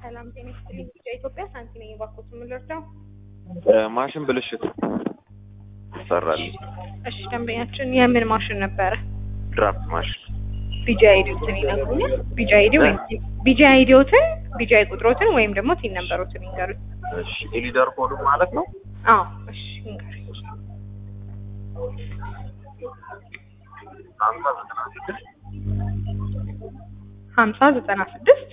ሰላም ጤና ይስጥልኝ። ቢጫ ኢትዮጵያ ሳንቲ ነኝ። እባክዎት የምንረዳው? ማሽን ብልሽት ይሰራል። እሺ ደንበኛችን የምን ማሽን ነበረ? ድራፍት ማሽን ቢጃ አይዲዎትን ይነግሩኛል? ቢጃ አይዲ ወይም ቢጃ አይዲዎትን ቢጃ ቁጥሮትን ወይም ደግሞ ቲን ነምበሮትን ይንገሩኝ። እሺ የሊደር ኮዱ ማለት ነው። አዎ እሺ ይንገሩኝ። ሀምሳ ዘጠና ስድስት ሀምሳ ዘጠና ስድስት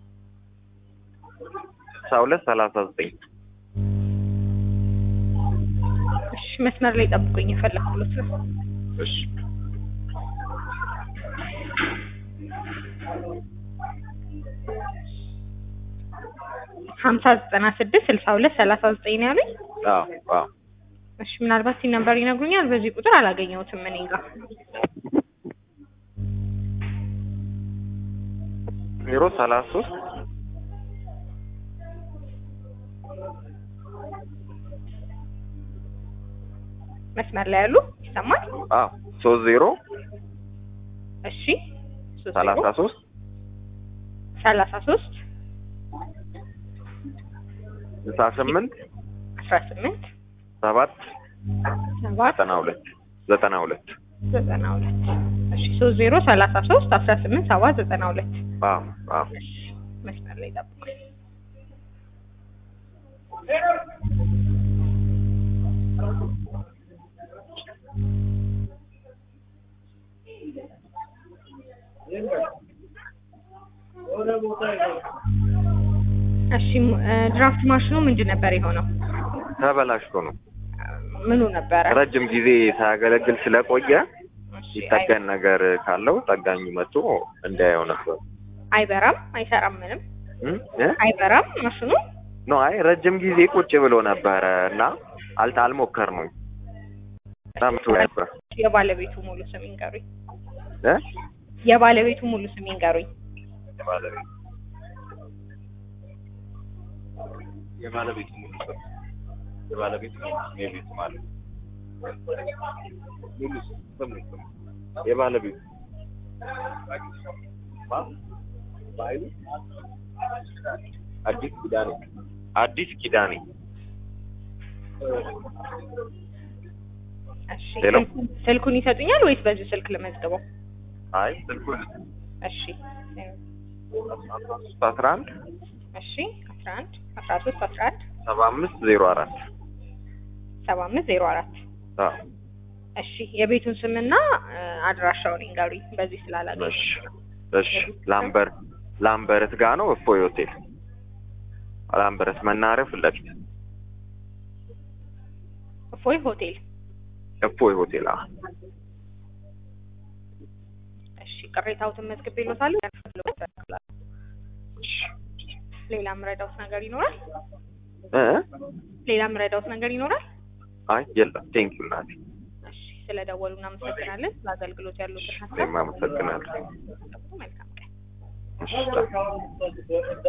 ስልሳ ሁለት ሰላሳ ዘጠኝ እሺ መስመር ላይ ጠብቁኝ፣ የፈለኩት ነው። እሺ ሀምሳ ዘጠና ስድስት ስልሳ ሁለት ሰላሳ ዘጠኝ ነው ያሉኝ። አዎ አዎ እሺ ምናልባት ቲን ነምበር ይነግሩኛል? በዚህ ቁጥር አላገኘሁትም እኔ ጋር። ዜሮ ሰላሳ ሶስት መስመር ላይ ያሉ ይሰማል? አዎ ሶስት ዜሮ እሺ ሶስት ሰላሳ ዜሮ ሶስት ሰላሳ ሶስት ስልሳ ስምንት አስራ ስምንት ሰባት ሰባት ዘጠና ሁለት ዘጠና ሁለት ዘጠና ሁለት እሺ ሶስት ዜሮ ሰላሳ ሶስት አስራ ስምንት ሰባት ዘጠና ሁለት አዎ አዎ እሺ መስመር ላይ ጠብቁኝ። እሺ እ ድራፍት ማሽኑ ምንድን ነበር የሆነው? ተበላሽቶ ነው። ምኑ ነበረ? ረጅም ጊዜ ሳያገለግል ስለቆየ እሺ፣ ይጠገን ነገር ካለው ጠጋኙ መጥቶ እንዳየው ነበር። አይበራም፣ አይሰራም፣ ምንም እም? እ? አይበራም ማሽኑ። ኖ አይ ረጅም ጊዜ ቁጭ ብሎ ነበረ እና አልታ አልሞከር ነው ታምቶ ነበር የባለቤቱ ሙሉ ስም ይንገሩኝ። እ? የባለቤቱ ሙሉ ስም ይንገሩኝ። የባለቤቱ የባለቤቱ ሙሉ ስም የባለቤቱ የቤቱ ማለት ሙሉ ስም ስም ስም የባለቤቱ ማ? ባይሉ? አዲስ ኪዳኔ አዲስ ኪዳኔ እሺ ሄሎ። ስልኩን- ስልኩን ይሰጡኛል ወይስ በዚህ ስልክ ልመዝግበው? አይ ስልኩን እሺ አስራ አንድ እሺ አስራ አንድ አስራ ሶስት አስራ አንድ ሰባ አምስት ዜሮ አራት ሰባ አምስት ዜሮ አራት አዎ እሺ የቤቱን ስምና እ አድራሻውን ይንገሩኝ። በዚህ ስላላገኘ እሺ እሺ ላምበር ላምበረት ጋ ነው እፎይ ሆቴል ላምበረት መናኸሪያ ፊት ለፊት እፎይ ሆቴል። እፎይ ሆቴል አዎ እሺ ቅሬታዎትን መዝግቤልዎታለሁ። እሺ ሌላ ምረዳውት ነገር ይኖራል? እ ሌላ ምረዳውት ነገር ይኖራል? አይ የለም ቴንኪው እናቴ እሺ ስለደወሉ እናመሰግናለን። ለአገልግሎት ያሉትን ሀሳብ እኔም አመሰግናለሁ መልካም ቀን። እሺ